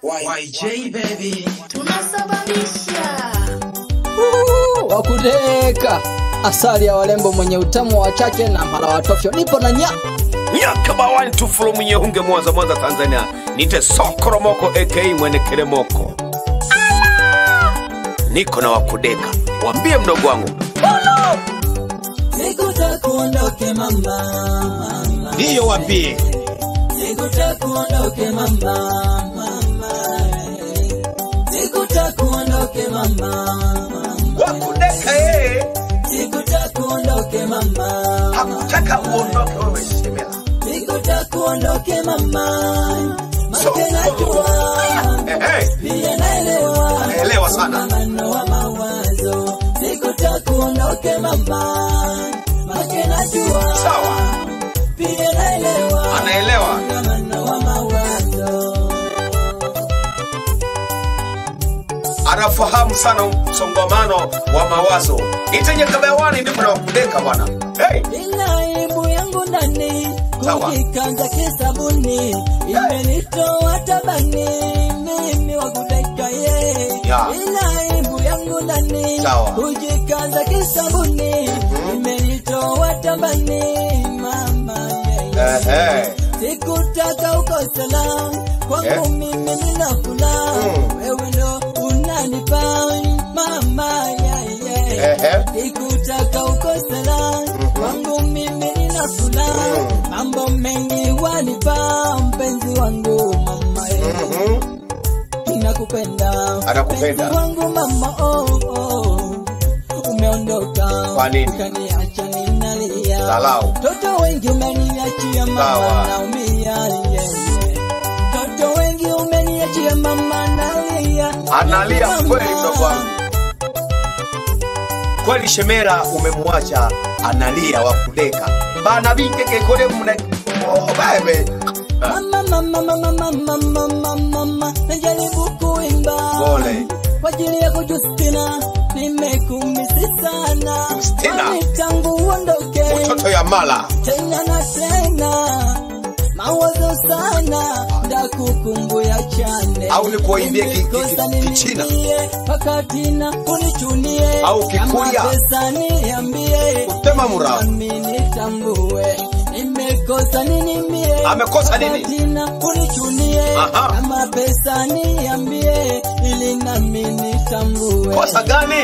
YJ baby. tunasababisha wakuteka asali ya walembo mwenye utamu wa chake na mara watofyo nipo na nya nyaka bawani tufulo munyehunge mwanza mwanza tanzania nite sokoromoko aka mwene keremoko niko na wakudeka wambie mdogo wangu Sikutakuondoke mama, mama. ndiyo wambie Sikutakuondoke mama, mama. Sikutakuondoke mama, mama. wakudeka yeye Sikutakuondoke mama, hakutaka uondoke wewe shemela sikutakuondoke mama. So- Make najua Ehe, pia naelewa naelewa sana mano wa mawazo. Sikutakuondoke mama, make najua sawa pia naelewa anaelewa mano wa mawazo. anafahamu sana msongamano wa mawazo itenye ndipo na wakudeka bwana hey. Ina aibu yangu ndani Sawa. kujikanda kisabuni imenitoa tabani mimi wakudeka ye Ya. Ina aibu yangu ndani Sawa. kujikanda kisabuni imenitoa tabani mama yeah, yeah. Ehe. sikutaka ukosela kwangu Eh. mimi ninakula Mm. wewe ndo unanipa mama yeah, yeah. Ehe. sikutaka ukosela kwangu mimi ninakula mambo mengi wanipa mpenzi wangu mama yeah. Mhm. ninakupenda Anakupenda. Mpenzi wangu mama oh, oh. umeondoka Kwa nini? ukaniacha ninalia Dharau. Toto wengi umeniachia Sawa. mama naumia yeah, yeah. Toto wengi umeniachia mama nalia analia Mama. kweli mdogo wangu kweli shemera umemwacha analia wakudeka bana bingekekole mune oh, bebe Ah, Mama, mama, mama, mama, mama, mama, najaribu kuimba Pole. kwa ajili yako Justina, nimekumisi sana Justina. Kwani tangu uondoke mtoto ya mala tena na tena mawazo sana ndakukumbuya chane Au nikuimbie ki- ki- ki- Nimekosa Kichina? ninimbie, wakati na unichunie Au Kikuria? Kama pesa niambie Utema murao. nami nitambue nimekosa nini mie Amekosa nini? Wakati na unichunie Aha. kama pesa niambie ili nami nitambue kosa gani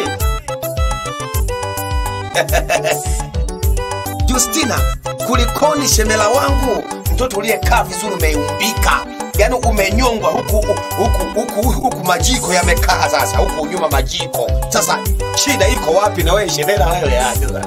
justina kulikoni shemela wangu mtoto uliyekaa vizuri umeumbika yaani umenyongwa huku huku huku huku majiko yamekaa sasa huku nyuma majiko sasa shida iko wapi na wewe shemela wewe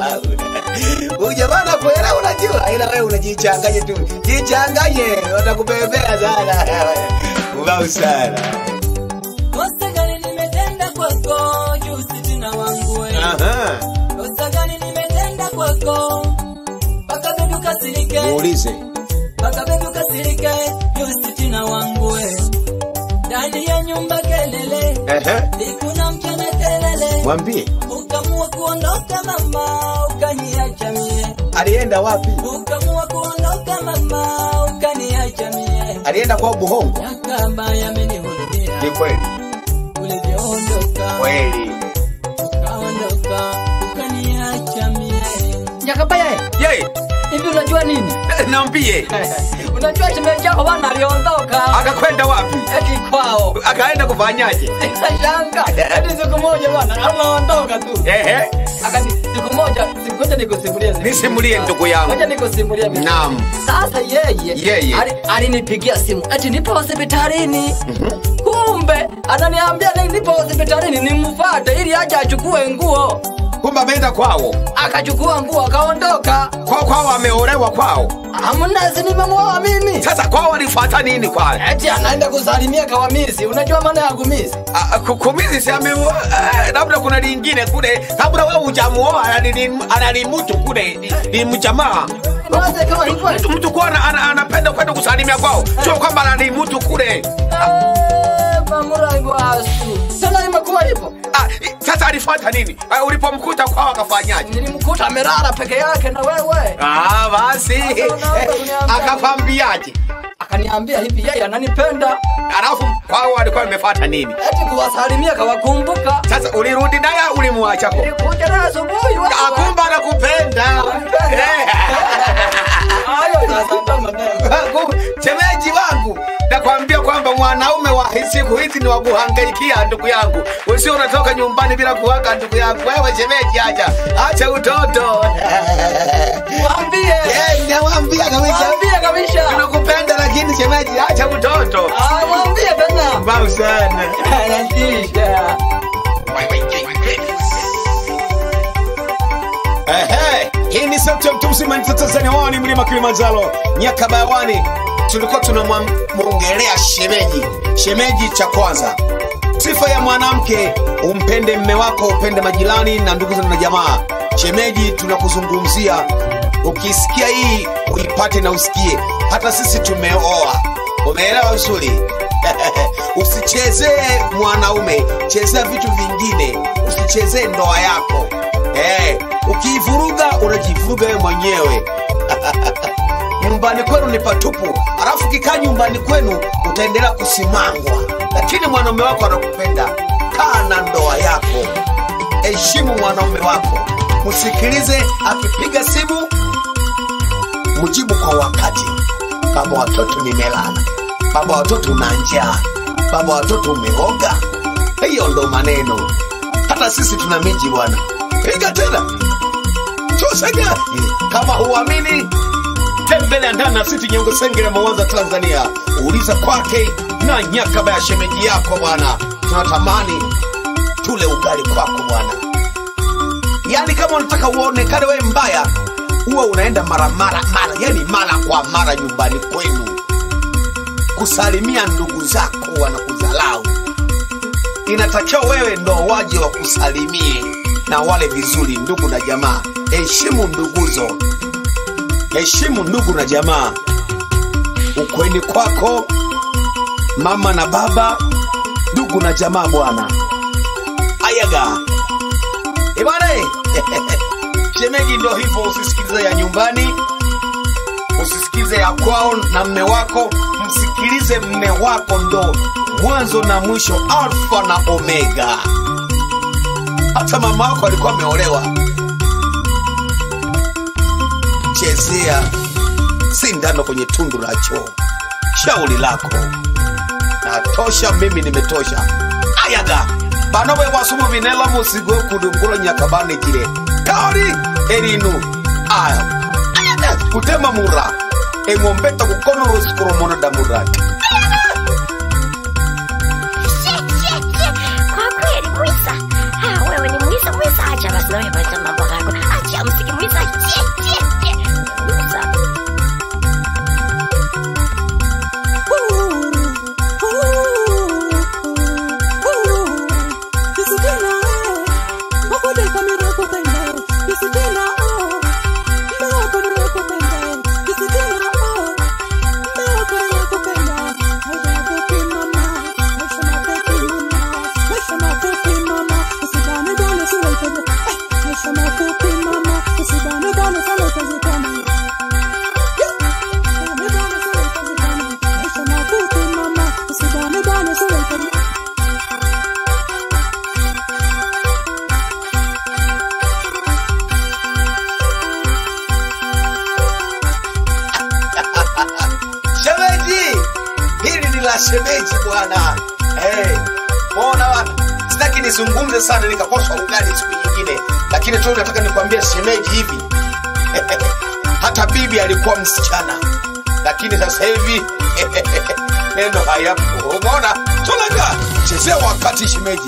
ujamana kuelewa unajua ila wewe unajichanganye tu jichanganye watakubebea sana ubau sana Kosa gani nimetenda kwako Justina wangu we Aha. Kosa gani nimetenda kwako mpaka bebi ukasirike muulize mpaka bebi ukasirike Justina wangu we ndani ya nyumba kelele Ehe. sikuna mchana kelele mwambie ukamua kuondoka mama ukaniacha mie alienda wapi ukamua kuondoka mama ukaniacha mie alienda kwa buhongo yakamba yamenihurudia ni kweli ulivyoondoka kweli ukaondoka ukaniacha mie nyakabaya ye hivi unajua nini naambie unajua shemeji yako bana aliondoka akakwenda wapi eti kwao akaenda kufanyaje nikashanga eti siku moja bana anaondoka tu ehe akani siku moja ngoja nikusimulie siku. nisimulie ndugu yangu ngoja nikusimulie vizuri. naam sasa yeye Yeye. ali- alinipigia simu eti nipo hospitalini kumbe ananiambia ni- nipo hospitalini nimfate ili aje achukue nguo kumbe ameenda kwao akachukua nguo akaondoka kwao kwao ameolewa kwao amnasi nimemwoa mimi sasa kwao walifuata nini kwao eti anaenda kusalimia kawamisi unajua maana ya kumisi Ah, ku- kumizi si ameoa eh, labda kuna lingine kule labda wewe hujamuoa anani- ananimutu kule ni- ni mjamaa Unaweza kama hivyo mtu mtu kuwa ana- ana- anapenda kwenda kusalimia kwao sio kwamba ananimutu kule Eh, mamurago asu tena imekuwa hivyo Ah, i- sasa alifuata nini Ah, ulipomkuta kwao akafanyaje nilimkuta amelala peke yake na wewe Ah, basi Sasa unaanza kuniambia- akakwambiaje akaniambia hivi yeye ananipenda alafu kwao walikuwa wamefuata nini eti kuwasalimia kawakumbuka sasa ulirudi naye au ulimwachako nilikuja naye asubuhi wala- akumba nakupenda Ananipenda. hayo sasa ndo maneno shemeji wangu nakwambia kwamba mwanaume wa siku hizi ni wakuhangaikia ndugu yangu usio unatoka nyumbani bila kuwaka ndugu yangu wewe shemeji acha acha utoto mwambie Eh, nawambia kabisa mwambie kabisa tunakupenda lakini shemeji acha utoto Ah, mwambie tena mbau sana anatisha Ehe, hii ni sauti ya mtu mzima nita Tanzania wani mlima Kilimanjaro Nyakabayawani. Tulikuwa tunamwongelea shemeji. Shemeji cha kwanza, sifa ya mwanamke, umpende mme wako, upende majirani na ndugu na jamaa. Shemeji, tunakuzungumzia. Ukisikia hii uipate na usikie, hata sisi tumeoa. Umeelewa vizuri? Usichezee mwanaume, chezea vitu vingine, usichezee ndoa yako. Eh, ukiivuruga unajivuruga wewe mwenyewe. nyumbani kwenu ni patupu, alafu kikaa nyumbani kwenu utaendelea kusimangwa, lakini mwanaume wako anakupenda. Kaa na ndoa yako, heshimu mwanaume wako, msikilize akipiga simu, mjibu kwa wakati. Baba watoto nimelala, baba watoto una njaa, baba watoto umeoga. Hiyo ndo maneno. Hata sisi tuna miji bwana, piga tena tusega. Kama huamini tembelea ndani na siti Nyengo Sengere, Mwanza, Tanzania. Uliza kwake na nyakaba ya shemeji yako bwana, tunatamani tule ugali kwako bwana. Yaani kama unataka uonekane wewe mbaya, huwa unaenda mara mara mara, yani mara kwa mara nyumbani kwenu kusalimia ndugu zako wanakudhalau. Inatakiwa wewe ndo waje wakusalimie na wale vizuri, ndugu na jamaa. Heshimu nduguzo, heshimu ndugu na jamaa. Ukweni kwako, mama na baba, ndugu na jamaa bwana. Ayaga ibana, shemeji ndo hivyo, usisikilize ya nyumbani, usisikilize ya kwao na mme wako, msikilize mme wako, ndo mwanzo na mwisho, alfa na omega. Hata mama wako alikuwa ameolewa. Chezea sindano kwenye tundu la choo. Shauri lako natosha, mimi nimetosha. Ayaga bano bwe bwasumu binela musigo kudungula nyakabane jire kaori erinu aya ayaga kutema mura eng'ombeta kukono rusikuromona damurati Kwa kweli Mwisa, ah, wewe ni Mwisa Mwisa, acha basi na wewe basi mambo yako. Acha msiki Mwisa. Chie, chie, chie. Mwisa. shemeji hili ni la shemeji bwana hey, ona bwana sitaki nizungumze sana nikakosa ugali siku nyingine lakini tu nataka nikwambie shemeji hivi hata bibi alikuwa msichana lakini sasa hivi neno hayapo umeona tulaga chezea wakati shemeji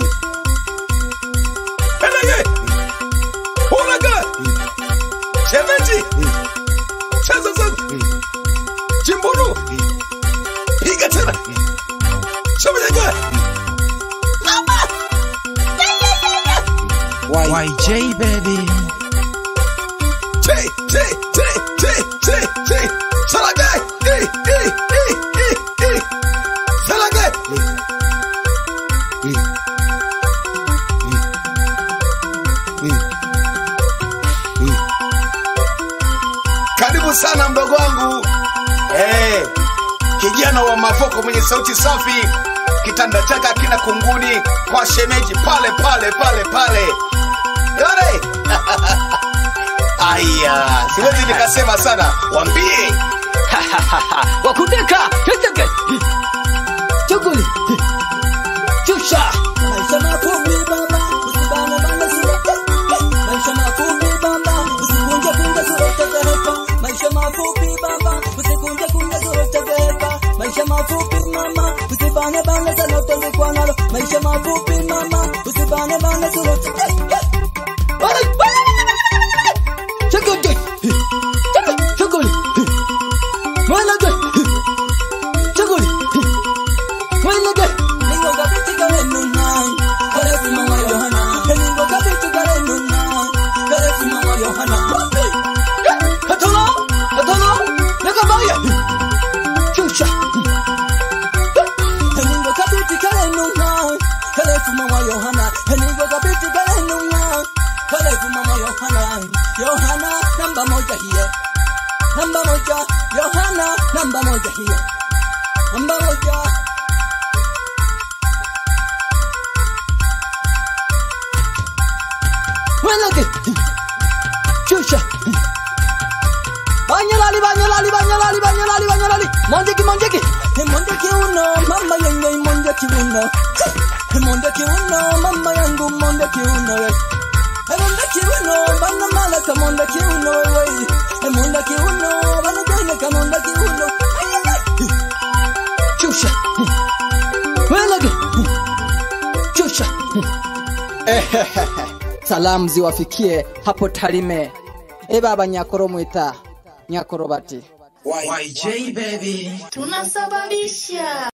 Pelege. Ulaga. shemeji cheza sasa Jimburu. Piga tena. Shemeji. Mama. YJ baby. T, T, T, T, T, T. Salaga. E, e, e, e, e. Salaga. E. E. E. E. Karibu sana mdogo wangu. Eh, kijana kijana wa mavoko mwenye sauti safi kitanda chake akina kunguni kwa shemeji pale pale pale pale Yore! aya siwezi nikasema sana wambie wakudeka teteke chukuli chusha Maisha mafupi baba, usibane bane surote. Maisha mafupi baba, usikunje kunje surote zehepa. Maisha mafupi baba, usikunje kunje surote zehepa. Maisha mafupi mama, usibane bane sanote zikwanalo. Maisha mafupi mama, usibane bane surote. chukuli chukuli mwelege chukuli mwelege Ningo kabiti kare nunai, kare si mama Yohana. Ningo kabiti kare nunai, kare si mama Yohana. hatono hatono nakabaya chusha Heningo kabiti kale nunga Kale fuma wa Yohana Heningo kabiti kale nunga Kale fuma wa Yohana Yohana namba moja hiyo Namba moja Yohana namba moja hiyo Namba moja mwelege chusha banyalali banyalali banyalali banyalali banyalali monjeki monjeki Hemonde kiuno mama yenye imonde kiuno Hemonde kiuno mama yangu monde kiuno we Hemonde kiuno bana mala kamonde kiuno we Hemonde kiuno bana jene kamonde kiuno Ay, ay, ay. chusha mwelege chusha salamu ziwafikie hapo Tarime. E baba Nyakoro mwita Nyakoro bati YJ baby. tunasababisha